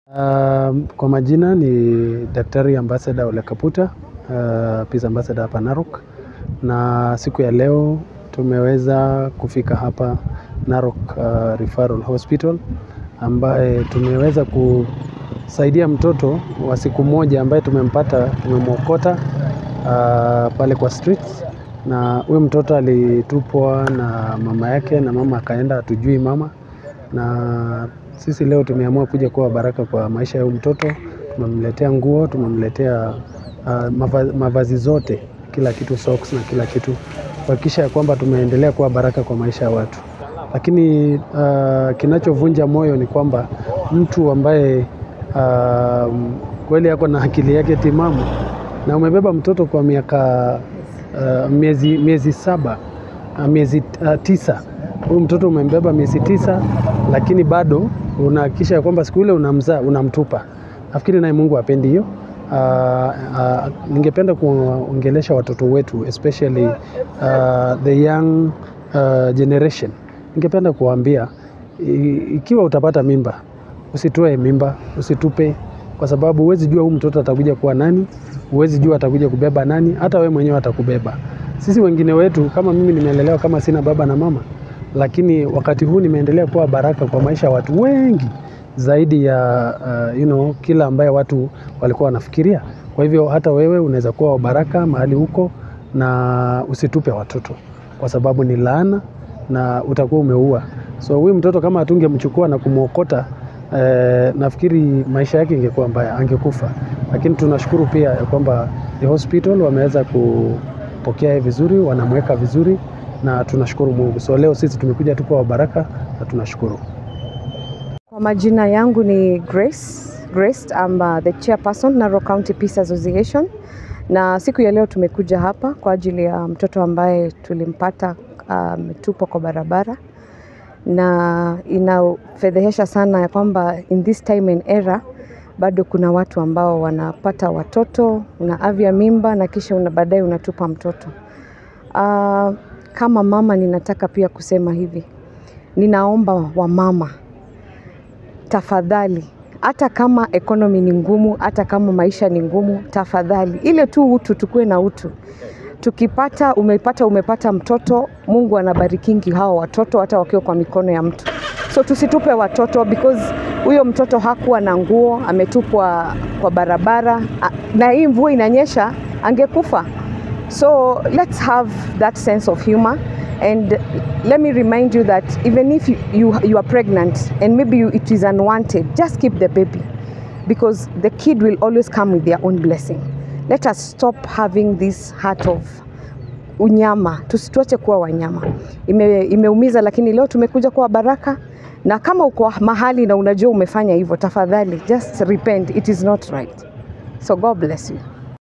Uh, kwa majina ni Daktari Ambassador Ole Kaputa, uh, Peace Ambassador hapa Narok, na siku ya leo tumeweza kufika hapa Narok uh, Referral Hospital ambaye tumeweza kusaidia mtoto wa siku moja ambaye tumempata, tumemwokota uh, pale kwa streets, na huyu mtoto alitupwa na mama yake, na mama akaenda, hatujui mama na sisi leo tumeamua kuja kuwa baraka kwa maisha ya huyu mtoto. Tumemletea nguo, tumemletea uh, mava, mavazi zote, kila kitu, socks na kila kitu, kuhakikisha ya kwamba tumeendelea kuwa baraka kwa maisha ya watu. Lakini uh, kinachovunja moyo ni kwamba mtu ambaye uh, kweli ako na akili yake timamu na umebeba mtoto kwa miaka uh, miezi, miezi saba uh, miezi uh, tisa huyu mtoto umembeba miezi tisa, lakini bado unahakikisha ya kwamba siku ile unamzaa unamtupa. Nafikiri naye Mungu apendi hiyo. Uh, uh, ningependa kuongelesha watoto wetu especially uh, the young uh, generation. Ningependa kuwaambia ikiwa utapata mimba, usitoe mimba, usitupe, kwa sababu huwezi jua huyu mtoto atakuja kuwa nani, huwezi jua atakuja kubeba nani, hata wewe mwenyewe atakubeba. Sisi wengine wetu, kama mimi nimeelelewa kama sina baba na mama lakini wakati huu nimeendelea kuwa baraka kwa maisha ya watu wengi zaidi ya uh, you know, kila ambaye watu walikuwa wanafikiria. Kwa hivyo hata wewe unaweza kuwa baraka mahali huko, na usitupe watoto kwa sababu ni laana na utakuwa umeua. So huyu mtoto kama hatungemchukua na kumwokota eh, nafikiri maisha yake ingekuwa mbaya, angekufa. Lakini tunashukuru pia ya kwamba the hospital wameweza kupokea vizuri, wanamweka vizuri na tunashukuru Mungu. So leo sisi tumekuja tu kwa baraka na tunashukuru. Kwa majina yangu ni Grace. Grace, I'm uh, the chairperson Narok County Peace Association, na siku ya leo tumekuja hapa kwa ajili ya mtoto ambaye tulimpata ametupwa uh, kwa barabara, na inafedhehesha sana ya kwamba in this time and era bado kuna watu ambao wanapata watoto, unaavya mimba na kisha una baadaye unatupa mtoto uh, kama mama ninataka pia kusema hivi, ninaomba wamama, tafadhali, hata kama ekonomi ni ngumu, hata kama maisha ni ngumu, tafadhali, ile tu utu, tukue na utu. Tukipata umepata umepata mtoto, Mungu anabarikingi hao watoto hata wakiwa kwa mikono ya mtu, so tusitupe watoto because huyo mtoto hakuwa na nguo, ametupwa kwa barabara, na hii mvua inanyesha, angekufa. So let's have that sense of humor. And let me remind you that even if you, you, you are pregnant and maybe you, it is unwanted, just keep the baby because the kid will always come with their own blessing. Let us stop having this heart of unyama, tusituache kuwa wanyama. Ime, imeumiza, lakini leo tumekuja kuwa baraka, na kama uko mahali na unajua umefanya hivyo, tafadhali just repent, it is not right. So God bless you.